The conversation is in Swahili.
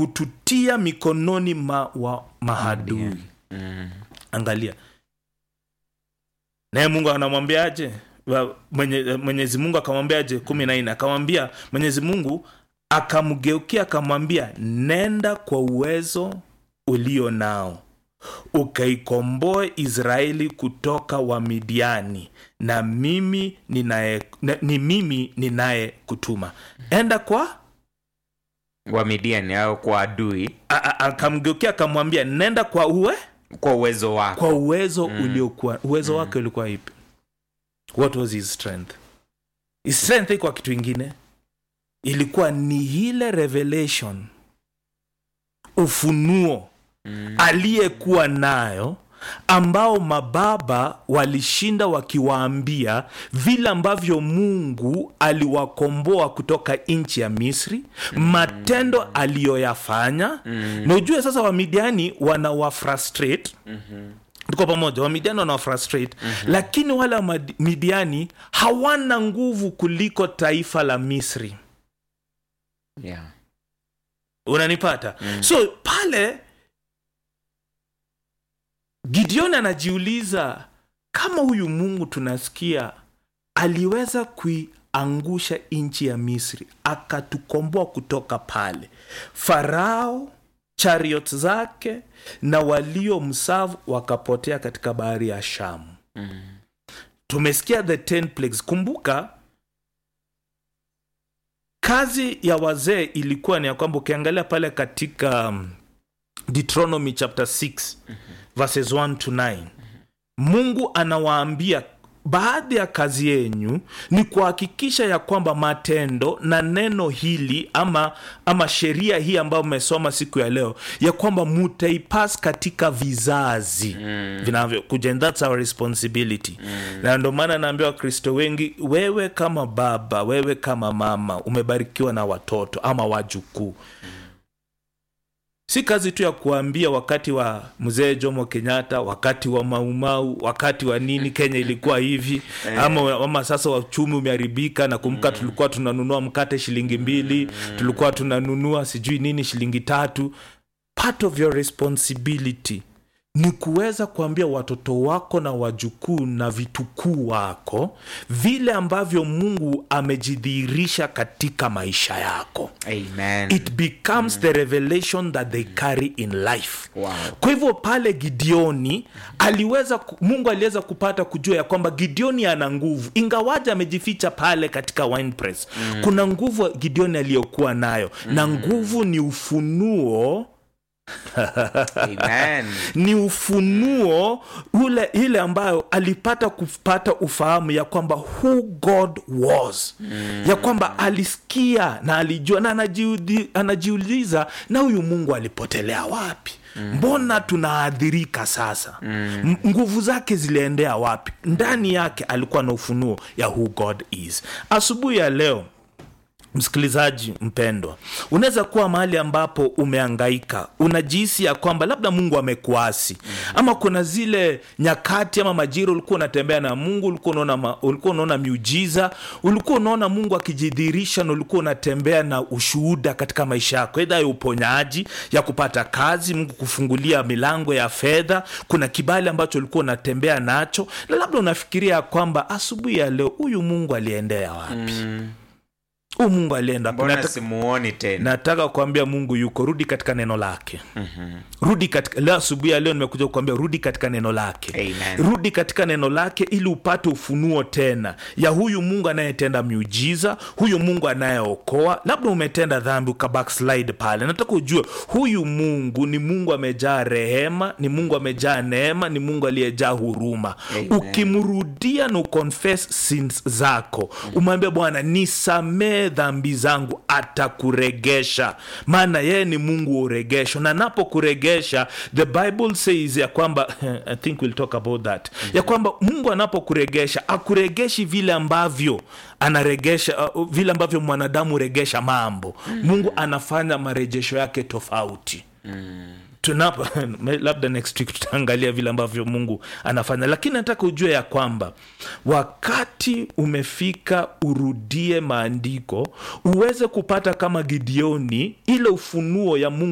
kututia mikononi ma, wa mahadui Mm. angalia naye mungu anamwambiaje Wa- mwenye, mwenyezi mungu akamwambiaje kumi na nne akamwambia mwenyezi mungu akamgeukia akamwambia nenda kwa uwezo ulio nao ukaikomboe israeli kutoka wamidiani na mimi ninaye na, ni mimi ninaye kutuma enda kwa wa midiani au kwa adui a- a- akamgeukia akamwambia nenda kwa uwe kwa uwezo wako kwa uwezo uliokuwa uwezo wake ulikuwa ipi what was his strength his strength ikuwa kitu ingine ilikuwa ni ile revelation ufunuo Mm. aliyekuwa nayo ambao mababa walishinda wakiwaambia vile ambavyo mungu aliwakomboa kutoka nchi ya misri matendo aliyoyafanya na ujue sasa wamidiani wanawafrustrate tuko pamoja wamidiani wanawafrustrate lakini wale wamidiani hawana nguvu kuliko taifa la misri yeah. unanipata so pale gideon anajiuliza kama huyu mungu tunasikia aliweza kuiangusha nchi ya misri akatukomboa kutoka pale farao chariot zake na waliomsavu wakapotea katika bahari ya shamu Mm. tumesikia the ten plagues kumbuka kazi ya wazee ilikuwa ni ya kwamba ukiangalia pale katika um, deuteronomy chapter 6 verses 1 to 9 mungu anawaambia baadhi ya kazi yenyu ni kuhakikisha ya kwamba matendo na neno hili ama ama sheria hii ambayo mmesoma siku ya leo ya kwamba mutaipas katika vizazi mm. vinavyokuja and that's our responsibility mm. na ndio maana naambia wakristo wengi wewe kama baba wewe kama mama umebarikiwa na watoto ama wajukuu si kazi tu ya kuambia wakati wa mzee jomo kenyatta wakati wa maumau wakati wa nini kenya ilikuwa hivi ama, ama sasa uchumi umeharibika na kumbuka tulikuwa tunanunua mkate shilingi mbili tulikuwa tunanunua sijui nini shilingi tatu part of your responsibility ni kuweza kuambia watoto wako na wajukuu na vitukuu wako vile ambavyo mungu amejidhihirisha katika maisha yako Amen. it becomes the revelation that they carry in life Wow. kwa hivyo pale gideoni aliweza ku- mungu aliweza kupata kujua ya kwamba gideoni ana nguvu ingawaja amejificha pale katika wine press mm. kuna nguvu gideoni aliyokuwa nayo mm. na nguvu ni ufunuo Amen. ni ufunuo ule ile ambayo alipata kupata ufahamu ya kwamba who god was mm. ya kwamba alisikia na alijua na anajiudi- anajiuliza na huyu mungu alipotelea wapi mbona tunaadhirika sasa mm. nguvu zake ziliendea wapi ndani yake alikuwa na ufunuo ya who god is asubuhi ya leo msikilizaji mpendwa unaweza kuwa mahali ambapo umeangaika unajihisi ya kwamba labda mungu amekuasi ama kuna zile nyakati ama majira ulikuwa unatembea na mungu ulikuwa unaona, ma- ulikuwa unaona miujiza ulikuwa unaona mungu akijidhihirisha na ulikuwa unatembea na ushuhuda katika maisha yako edha ya uponyaji ya kupata kazi mungu kufungulia milango ya fedha kuna kibali ambacho ulikuwa unatembea nacho na labda unafikiria ya kwamba asubuhi ya leo huyu mungu aliendea wapi huyu mungu alienda wapi? mbona Nataka- simuoni tena nataka kuambia mungu yuko rudi katika neno lake rudi katika leo asubuhi ya leo nimekuja kuambia rudi katika neno lake Amen. rudi katika neno lake ili upate ufunuo tena ya huyu mungu anayetenda miujiza huyu mungu anayeokoa labda umetenda dhambi ukabackslide pale nataka ujue huyu mungu ni mungu amejaa rehema ni mungu amejaa neema ni mungu aliyejaa huruma Amen. ukimrudia na uconfess sins zako umwambia bwana nisamee dhambi zangu atakuregesha maana yeye ni mungu wa uregesho na anapokuregesha the bible says ya kwamba i think we'll talk about that ya kwamba mungu anapokuregesha akuregeshi vile ambavyo anaregesha uh, vile ambavyo mwanadamu huregesha mambo mungu anafanya marejesho yake tofauti tunapo labda next week tutaangalia vile ambavyo mungu anafanya lakini nataka ujue ya kwamba wakati umefika urudie maandiko uweze kupata kama gideoni ile ufunuo ya mungu